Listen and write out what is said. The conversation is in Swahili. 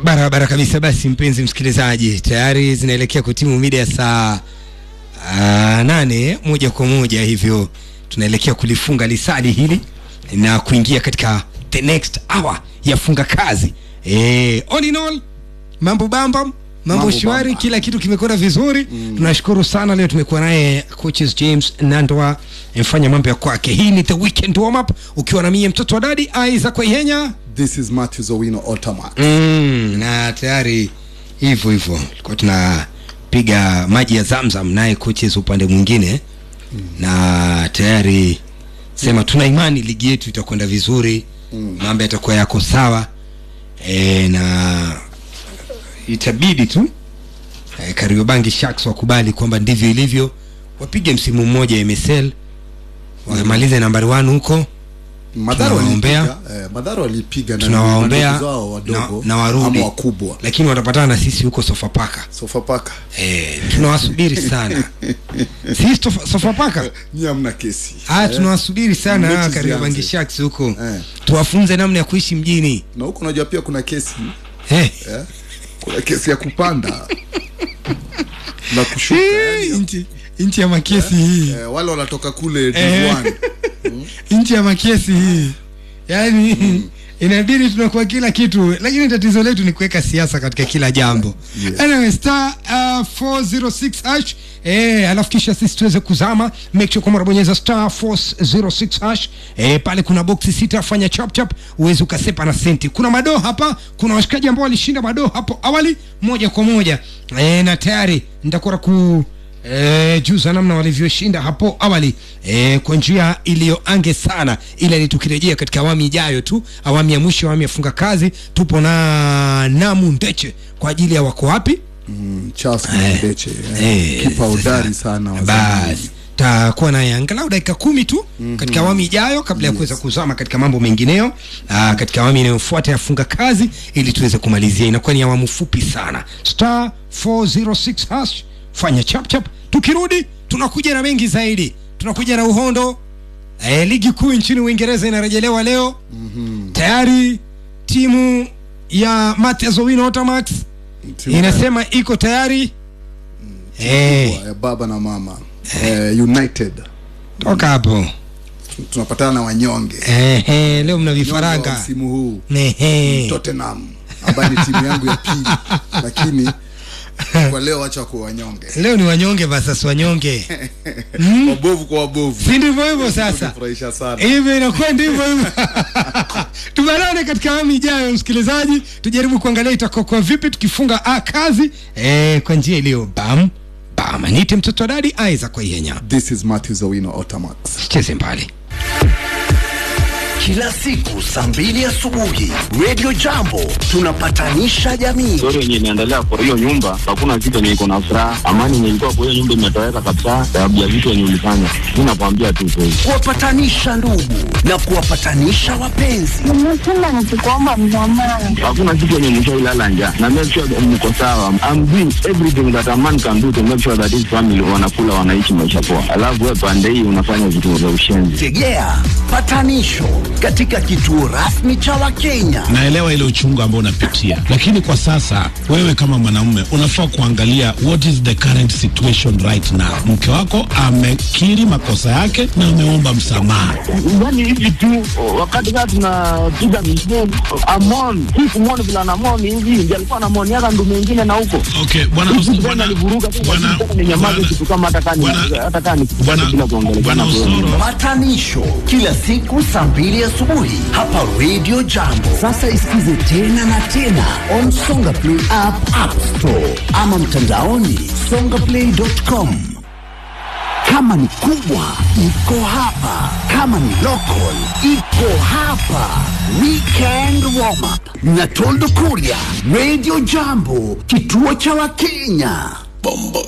Barabara kabisa. Basi mpenzi msikilizaji, tayari zinaelekea kutimu mida ya saa ah, nane moja kwa moja, hivyo tunaelekea kulifunga lisali hili na kuingia katika the next hour ya funga kazi. Eh, all in all mambo bamba mambo Mambo shwari, bamba. kila kitu kimekwenda vizuri mm. Tunashukuru sana. Leo tumekuwa naye coaches James Nandwa mfanya mambo ya kwake. Hii ni the weekend warm up, ukiwa na mie mtoto wa dadi Isaac Waihenya This is Matthew Owino Ottoman. mm, na tayari hivyo hivyo tulikuwa tunapiga maji ya Zamzam naye coaches upande mwingine mm. na tayari sema tuna imani ligi yetu itakwenda vizuri mm. mambo yatakuwa yako sawa e, na itabidi tu e, Kariobangi Sharks wakubali kwamba ndivyo ilivyo, wapige msimu mmoja MSL wamalize nambari 1 huko Madhara Tunawaombea. walipiga, eh, Madhara walipiga na tunawaombea ndugu zao wadogo na, na warudi ama wakubwa. lakini watapatana na sisi huko Sofapaka. Sofapaka. Eh, tunawasubiri sana sisi Sofa- Sofapaka. Nyie hamna kesi. Ah, Eh, tunawasubiri sana mechi hawa Kariobangi zianze. Sharks huko Eh. tuwafunze namna ya kuishi mjini Na huko unajua pia kuna kesi. eh. Eh? Kuna kesi ya kupanda na kushuka. Eh, yani, nchi nchi ya makesi hii eh, wale wanatoka kule Eh. Div1. nchi ya makesi hii yaani inabidi tunakuwa kila kitu lakini tatizo letu ni kuweka siasa katika kila jambo Yes. anyway, star uh, 406 hash eh, alafu kisha sisi tuweze kuzama make sure kwamba unabonyeza star 406 hash eh, pale kuna boksi sita fanya chap chap uweze ukasepa na senti kuna madoo hapa kuna washikaji ambao walishinda madoo hapo awali moja kwa moja eh, na tayari nitakuwa ku E, juza namna walivyoshinda hapo awali e, kwa njia iliyoange sana, ila ni tukirejea katika awamu ijayo tu, awamu ya mwisho, awamu ya funga kazi, tupo na Namu Ndeche kwa ajili ya wako wapi Mm, Charles Eh, Mdeche. eh, Kipa sasa. hodari sana wa zamani. basi takuwa naye angalau dakika kumi tu mm-hmm. katika awamu ijayo kabla ya kuweza kuzama katika mambo mengineyo aa, katika awamu inayofuata ya funga kazi ili tuweze kumalizia inakuwa ni awamu fupi sana star 406 hash fanya chap chap tukirudi tunakuja na mengi zaidi tunakuja na uhondo e, ligi kuu nchini uingereza inarejelewa leo mm-hmm. tayari timu ya Mathias Owino Otamax Timu inasema iko tayari eh, kubwa ya baba na mama. Eh, United. toka hapo Tunapatana na wanyonge. eh, eh, leo mna Wanyonge wa vifaranga msimu huu. Ehe. Tottenham ambayo ni timu yangu ya pili, lakini kwa leo wacha kwa wanyonge, leo ni wanyonge versus wanyonge wabovu kwa wabovu. si ndivyo hivyo sasa Furahisha sana. hivyo inakuwa ndivyo hivyo tubanane katika awamu ijayo msikilizaji tujaribu kuangalia itakokuwa vipi tukifunga a kazi eh, kwa njia iliyo bam bam nite mtoto wa dadi aiza kwa ihenya This is Matthew Zawino Otamax. cheze mbali kila siku saa mbili asubuhi Radio Jambo tunapatanisha jamii. story yenye inaendelea kwa hiyo nyumba, hakuna kitu yenye iko na furaha. Amani yenye ilikuwa kwa hiyo nyumba imetoweka kabisa, sababu ya vitu yenye ulifanya. Mi nakwambia tu kweli. kuwapatanisha ndugu na kuwapatanisha wapenzi. nimesema nikikuomba msamaha Hakuna kitu yenye mshailala njaa, na make sure that mko sawa. I'm doing everything that a man can do to make sure that his family wanakula, wanaishi maisha poa, alafu wewe pande hii unafanya vitu vya ushenzi. Tegea patanisho katika kituo rasmi cha Wakenya. naelewa ile uchungu ambao unapitia, lakini kwa sasa wewe kama mwanamume unafaa kuangalia what is the current situation right now. Mke wako amekiri makosa yake na ameomba msamaha. Yani hivi tu wakati kaa tunapiga misheni amon hii kumoni vila namoni hivi ndi alikuwa namoniaka ndume ingine na huko Okay, bwana bwana alivuruga tu bwana ninyamaze bwana- kitu kama hata kani bwana- hata kani bwana- bila kuongelea bwana Osoro Patanisho kila siku saa mbili asubuhi hapa Radio Jambo. Sasa isikize tena na tena on Songa Play app, App Store ama mtandaoni songaplay.com. Kama ni kubwa iko hapa, kama ni local iko hapa. Weekend warm up na Toldo Kuria, Radio Jambo, kituo cha Wakenya. Bombo